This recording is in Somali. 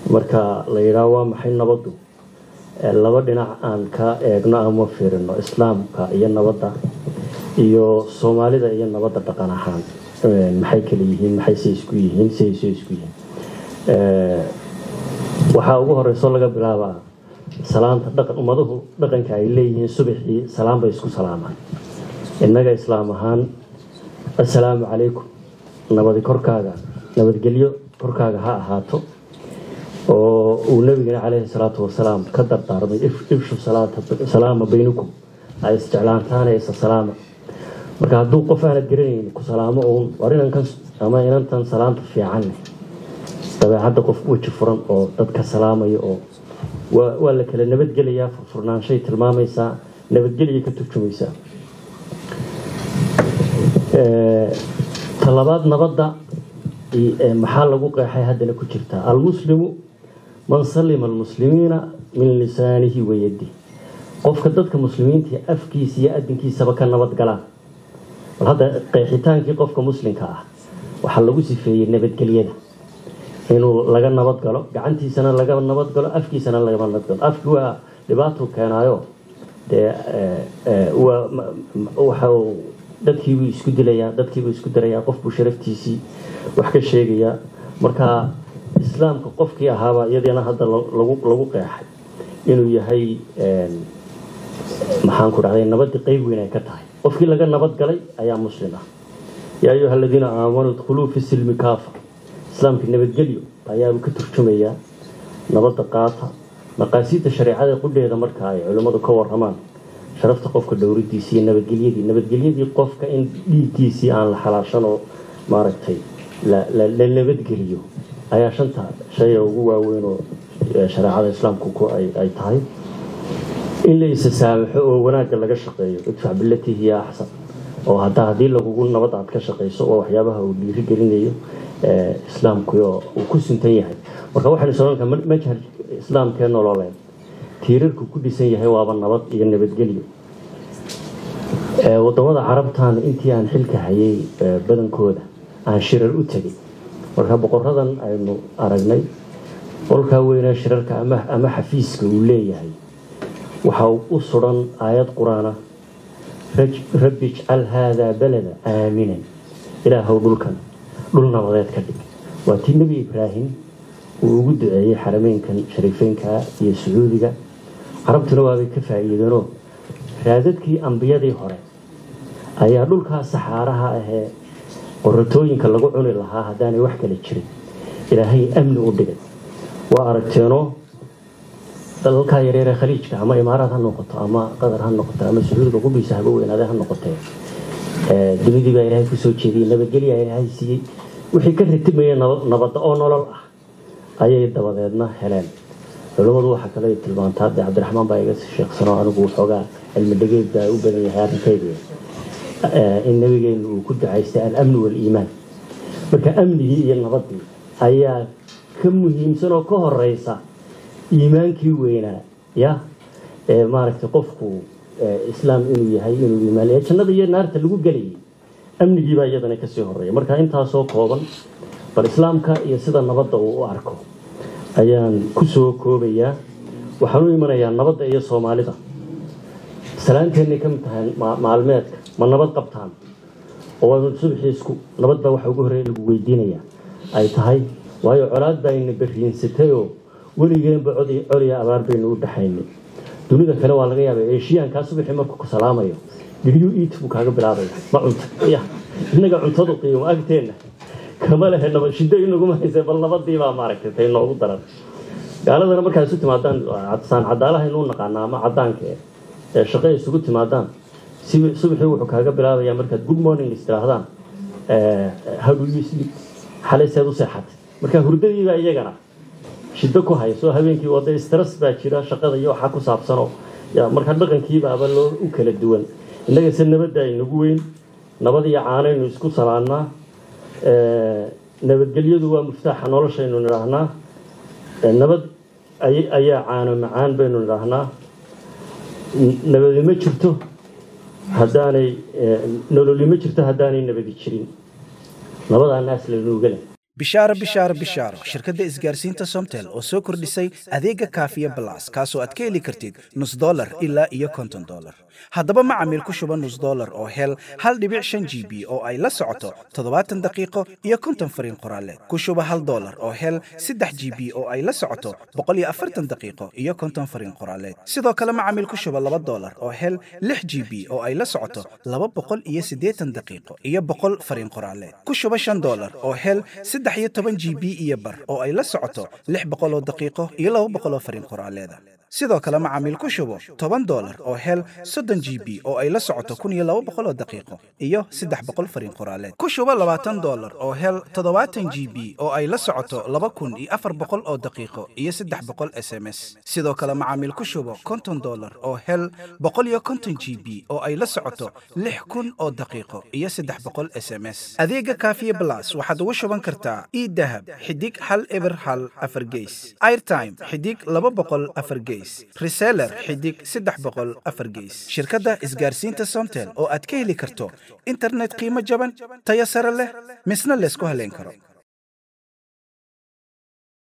marka la yidhaah waa maxay nabaddu laba dhinac aan ka eegno ama fiirino islaamka iyo nabadda iyo soomaalida iyo nabadda dhaqan ahaan maxay kala yihiin maxay se isku yihiin siay se isku yihiin waxaa ugu horeyso laga bilaabaa salaanta dhaqan ummaduhu dhaqanka ay leeyihiin subaxii salaam bay isku salaamaan innaga islaam ahaan assalaamu calaykum nabadi korkaaga nabadgelyo korkaaga ha ahaato oo uu nabigana caleyhi salaatu wasalaam ka dardaarmay ifshu salaama baynakum ay isjeclaantaana isa salaama marka hadduu qof aanad garanaynin ku salaamo uun war inankan ama inantan salaanta fiican dabeecadda qof weji furan oo dadka salaamaya oo waa la kala nabadgelayaa furfurnaanshay tilmaamaysaa nabadgelya ka turjumaysaa talabaad nabadda maxaa lagu qeexay haddana ku jirtaa almuslimu man salima almuslimiina min lisaanihi wayadi qofka dadka muslimiinta afkiisa iyo adinkiisaba ka nabad galaan bal hadda qeexitaankii qofka muslimka ah waxaa lagu sifeeyey nabadgelyada inuu laga nabad galo gacantiisana laga nabad galo afkiisana laga nabad galo afki waa dhibaatuu keenaayo dee waxa dadkiibuu isku dilayaa dadkiibuu isku dirayaa qofbuu sharaftiisii wax ka sheegayaa marka islaamka qofkii ahaabaa iyadana hadda lagu qeexay inuu yahay maxaan ku dhahday nabadii qeyb weyn ay ka tahay qofkii laga nabad galay ayaa muslim ah yaa ayuha aladiina aamanuu dkhuluu fi silmi kaafa islaamka nabadgelyo ayaabuu ka turjumayaa nabadda qaata maqaasiidda shareecada qudheeda marka ay culimmadu ka waramaan sharafta qofka dhowridiisii iyo nabadgelyadii nabadgelyadii qofka in dhiiggiisii aan la xalaashan oo maaragtay la nabadgeliyo ayaa shanta shaya ugu waaweyn oo shareecada islaamku ay tahay in la isa saamaxo oo wanaagga laga shaqeeyo idfac bilatii hiya axsan oo hadda haddii lagugu nabad aad ka shaqayso oo waxyaabaha uu dhiiri gelinayo islaamku uu ku suntan yahay marka waxaynu soonka majhar islaamkee nololeed tiirarku ku dhisan yahay waaba nabad iyo nabadgelyo wadamada carabtan intii aan xilka hayay badankooda aan shirar u tegay marka boqoradan aynu aragnay qolkaa weynee shirarka ama xafiiska uu leeyahay waxa u suran aayad qur-aana rabbi ijcal haadaa balada aaminan ilaahow dhulkan dhul nabadeed ka dhig waa tii nebi ibraahim uu ugu duceeyey xarameynkan shariifeynka iyo sacuudiga carabtuna waabay ka faa'iideenoo raadadkii ambiyadii hore ayaa dhulkaa saxaaraha ahee qoratooyinka lagu cuni lahaa haddaanay wax kala jirin ilaahay amni u dhigay waa aragteenoo dalalkaa yareeree khaliijka ama imaaraad ha noqoto ama qatar ha noqoto ama sacuudiga qudhiisa haba weynaade ha noqotee dunidii baa ilaahay kusoo jeediyey nabadgelya ilaahay siiyey wixii ka ratimayay nabadda oo nolol ah ayay dabadeedna heleen culimmadu waxaa kale tilmaantaa de cabdiraxmaan baa iga sheeksano anigu waxoogaa cilmi dhageed baa u badan yahay arrinkayga in nabigeenu uu ku ducaystay alamni waaliimaan marka amnigii iyo nabadii ayaa ka muhiimsan oo ka horeysa iimaankii weynaa ya ee maaragtay qofku islaam inuu yahay inuu iimaan ee jannada iyo naarta lagu gelayay amnigiibaa iyadana kasii horeeya marka intaasoo kooban bal islaamka iyo sida nabadda uu u arko ayaan kusoo koobayaa waxaan u imanayaa nabadda iyo soomaalida salaanteennay ka mid tahay maalmeedka ma nabad qabtaan oo subaxii isku nabad baa waxa ugu horreeya lagu weydiinayaa ay tahay waayo colaad baa ina beriinsatayoo weligeenba coliya abaar baynu u dhaxaynay dunida kale waa laga yaaba eeshiyaankaa subaxii markuu ku salaamayo diryu iit buu kaaga bilaabaya ma cunta ya innaga cuntadu qiimo agteenna kama lehe nabad shiddo inaguma haysa bal nabadii baa maaragtay tay noogu daran gaaladana markaa isu timaadaan saan cadaalaha inuu naqaana ama cadaanka ee shaqo isugu timaadaan subaxii wuxuu kaaga bilaabayaa markaad good morning istirahdaan how do you sleep xalay seed u seexatay marka hurdadiibaa iyagana shiddo ku hayso habeenkii wada stress baa jira shaqada iyo waxaa ku saabsanoo marka dhaqankiibaaba loo u kala duwan innaga se nabadda aynagu weyn nabad iyo caanaynu isku salaannaa nabadgelyadu waa muftaaxa noloshaynu nidhaahnaa nabad ayaa caano macaan baynu nidhaahnaa nabadi ma jirto haddaanay nololi ma jirto haddaanay nabadi jirin nabadaa naas lanuugale bishaaro bishaaro bishaaro shirkadda isgaarsiinta somtel oo soo kordhisay adeega kaafiya balas kaasoo aad ka heli kartid nus dolar ilaa iyo konton dolar haddaba macamiil ku shuba nus dolar oo hel hal dhibic shan g b oo ay la socoto toddobaatan daqiiqo iyo konton fariin qoraaleed ku shuba hal dolar oo hel saddex g b oo ay la socoto boqol iyo afartan daqiiqo iyo konton fariin qoraaleed sidoo kale macamiil ku shuba laba dolar oo hel lix g b oo ay la socoto laba boqol iyo siddeetan daqiiqo iyo boqol fariin qoraaleed ku shuba shan dolar oo hel saddex iyo toban g b iyo bar oo ay la socoto lix boqol oo daqiiqo iyo laba boqol oo fariin qoraaleeda sidoo kale macaamiil ku shubo toban dolar oo hel soddon g b oo ay la socoto kun iyo laba boqol oo daqiiqo iyo saddex boqol fariin qoraaleed ku shubo labaatan dolar oo hel toddobaatan g b oo ay la socoto laba kun iyo afar boqol oo daqiiqo iyo saddex boqol s m s sidoo kale macaamiil ku shubo konton dolar oo hel boqol iyo konton g b oo ay la socoto lix kun oo daqiiqo iyo saddex boqol s m s adeega kaafiye blas waxaad ugu shuban kartaa idahab xidig hal eber hal afar geys airtime xidig laba boqol afar geys reseller xidig saddex boqol afar geys shirkadda isgaarsiinta somtel oo aad ka heli karto internet qiimo jaban tayo sare leh misna laysku haleyn karo